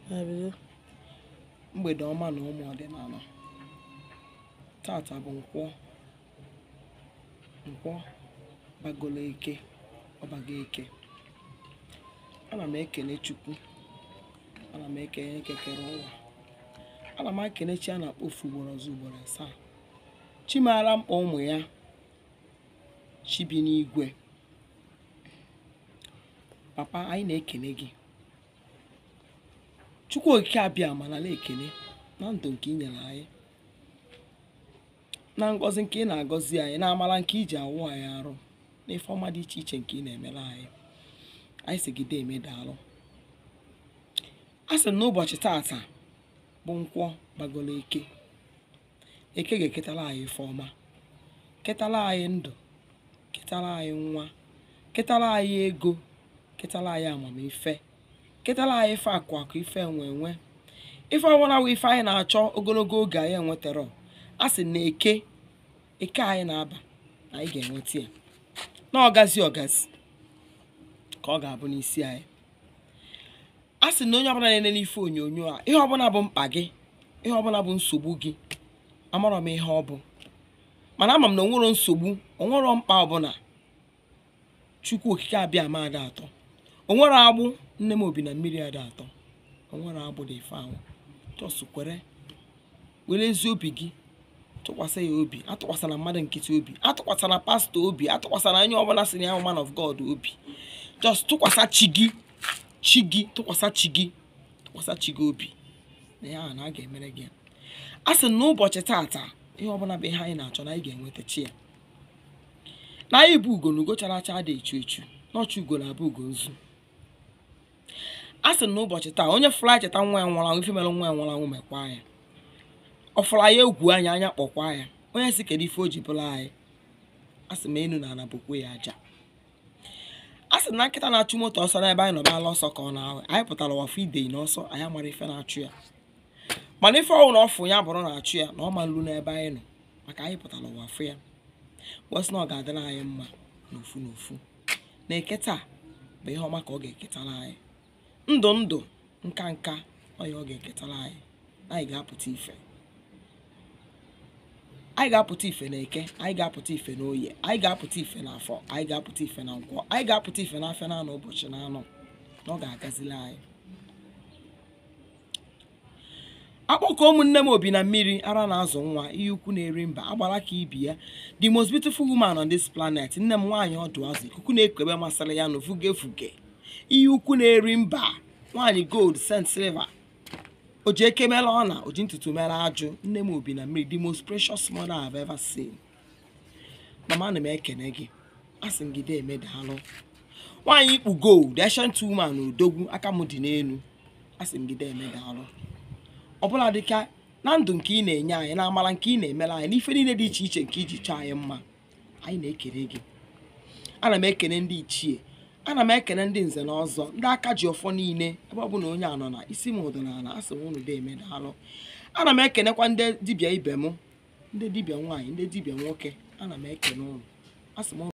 Na-ebido. mgbede ọma na ụmụ ọdịnala tata bụ nkwọ nkwọ bagolo eke ọbago eke ana m ekene chukwu ana m ekene kekere ụwa ana m ekene chi a na-akpọ ofu ugboro ọzọ ugboro asaa chi maara mkpa ụmụ ya chi bi n'igwe papa anyị na-ekene gị chukwu okike abịa ma nala ekene na ndụ nke ị nyere anyị na ngọzi nke ị na-agọzi anyị na amara nke iji awụ anyị arụ na ife ọma dị iche iche nke ị na-emere anyị anyị si gide eme daalụ a sị m n'ụbọchị tata bụ nkwọ gbagoro eke eke ga-eketara anyị ife ọma ketara anyị ndụ ketara anyị nwa ketara anyị ego ketara anyị amamife ketara anyị ife akụ akụ ife enwe enwe ife ọbụla bụ ife anyị na-achọ ogologo oge anyị enwetara a sị na eke eke anyị na-aba na anyị ga-enweta ya na ọgazi ọgazi ka ọ ga-abụ n'isi anyị a sị na onye ọbụla na-ene n'ife onyonyo a ihe ọbụla bụ mkpa gị ihe ọbụla bụ nsogbu gị amarọ m ihe ọ bụ mana ama m na onwero nsogbu onwero mkpa ọbụla chukwu okike abịa ama ada atọ onwero agbụ nne m obi na mmiri ada atọ onwere agbụ dị ife ahụ jọs kwere were ezi obi gị tụkwasị ya obi atụkwasịla mmadụ nkịtị obi atụkwasịla pastọ obi atụkwasịla onye ọbụla si na ya bụ man of god obi jọs tụkwasị chi gị chi gị tụkwasị chi gị tụkwasị chi gị obi na ya na a ga-emere gị ya. a sị na n'ụbọchị tata ihe ọbụla bụ ihe anyị na-achọ na anyị ga-enweta chi ya na anyị bụ ugo na ugo chara acha dị echu echu n'ọchị ugo na-abụ ugo nzu a sị na n'ụbọchị taa onye fụrụ anyị cheta nwa ya nwụrụ anwụ ife mere nwa ya nwụrụ anwụ mekwa ya ọ fụrụ anyị egwu anya anya kpọkwa ya onye si kedu ife o ji bụrụ anyị a sị ma enu na ana bụkwa ya aja a sị na nkịta na-achụ moto ọsọ n'ebe anyị nọbala ọsọ ka ọ na-ahụ anyị pụtara wafụ idei n'ọsọ anyị amara ife na-achụ ya mana ife ọnwụ na ọfụ ya bụrụ na-achụ ya na ọ ma nlu n'ebe anyị nọ maka anyị pụtara wafụ ya wesị na ọ ga-adịrị anyị mma n'ofu n'ofu na eke taa bụ ihe ọma ka ọ ga-eketara anyị ndụ ndụ nka nka ọya ọ ga-eketara anyị anyị ga-apụta ife anyị ga-apụta ife na eke anyị ga-apụta ife na oye anyị ga-apụta ife na afọ anyị ga-apụta ife na nkwọ anyị ga-apụta ife na afịa na anọ ụbọchị na anọ na ọ ga-agazili anyị akpọkọ ụmụnne m obi na mmiri ara na-azụ nwa ihe ukwu na-eri mba agbara ka ibi ya the most beautiful woman on this planet nne m nwaanyị ọdụ azụ ikuku na-ekube masịrị ya na ofuge fuge ihe ukwu na-eri mba nwaanyị gold sent silver o ji eke mere ọna o ji ntutu mere ajụ nne m obi na mmiri the most precious mother I have ever seen mama ana m ekene gị asị m gị dee emedalụ nwaanyị ikpu gold ancient woman na odogwu aka m dị n'elu asị m gị dee emedalụ ọbụla dịka na ndụ nke ị na-enye anyị na amara nke ị na-emere anyị n'ife niile dị iche iche nke iji chọọ anyị mma anyị na-ekele gị ana m ekene ndị ichie ana m ekene ndị nze na ọzọ ndị aka ji ọfọ niile ebe ọ bụ na onye anọ na isi m ụdị n'ala asị m unu dee emedalụ ana m ekenekwa ndị dibịa ibe m ndị dibịa nwaanyị ndị dibịa nwoke ana m ekene ụnụ asị m